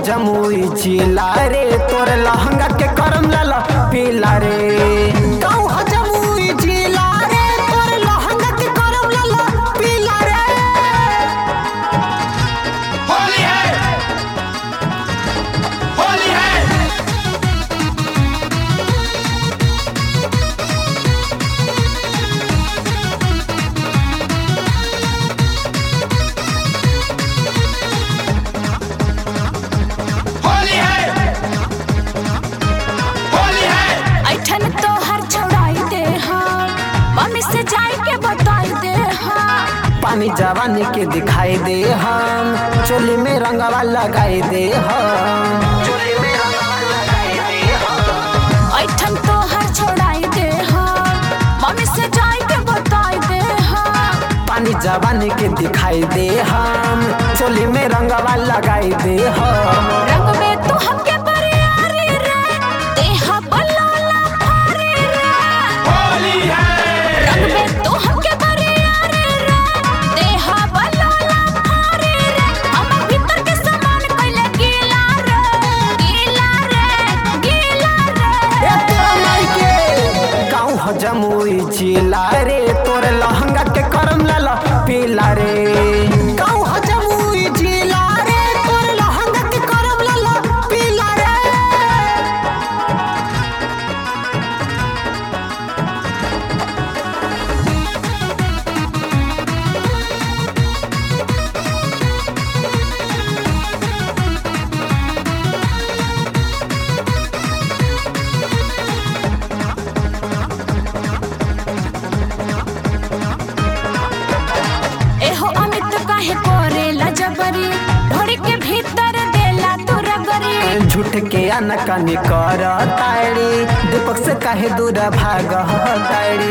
जमुई जिला रे तोर लहंगा के करम लाला पीला रे गाँव ह जमुई जिला रे तोर लहंगा के करम लाला पीला रे होली है होली है होली है होली है ऐठन तो हर छोड़ाई दे हाँ मम्मी से जाई के बताई दे हाँ पानी जवानी के दिखाई दे हम चोली में रंगवा लगाई दे हम चोली में रंगवा लगाई दे हम ऐठन तो हर छोड़ाई दे हाँ मम्मी से जाई के बताई दे हाँ पानी जवानी के दिखाई दे हम चोली में रंगवा लगाई दे हम रंग में तू हमके बरियारी रे देहा बलाला भारी रे होली है रंग में तू हमके बरियारी रे देहा बलाला भारी रे हम भीतर के सामान कइले गीला रे गीला रे गीला रे ए तोरा माई के गाँव ह जमुई जिला रे तोर लहंगा के करम लाला पीला रे गाँव ह जमुई जिला रे तोर लहंगा के करम लाला पीला रे एहो अमित काहे करेला जबरी ढोड़ी के भीतर देला तू रगरी झूठ के अनकनी कर ताड़ी दीपक से काहे दूर भाग ताड़ी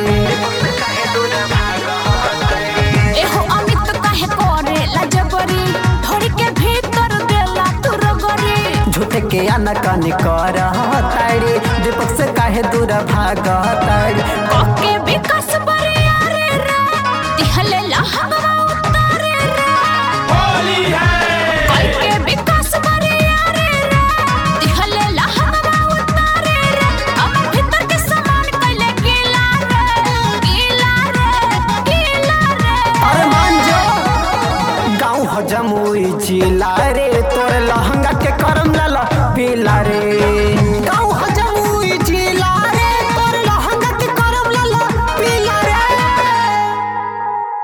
एहो अमित काहे करेला जबरी ढोड़ी के भीतर देला तू रगरी झूठ के अनकनी कर ताड़ी दीपक से काहे दूर भाग ताड़ी ओके विकास बरियारे रे दिहले लहंगवा उतारे रे होली है ओके विकास बरियारे रे दिहले लहंगवा उतारे रे हमर भीतर के सामान कइले गीला रे गीला रे गीला रे अरे मान जो गाँव हो जमुई जिला रे तोर लहंगा के करम लाला पीला रे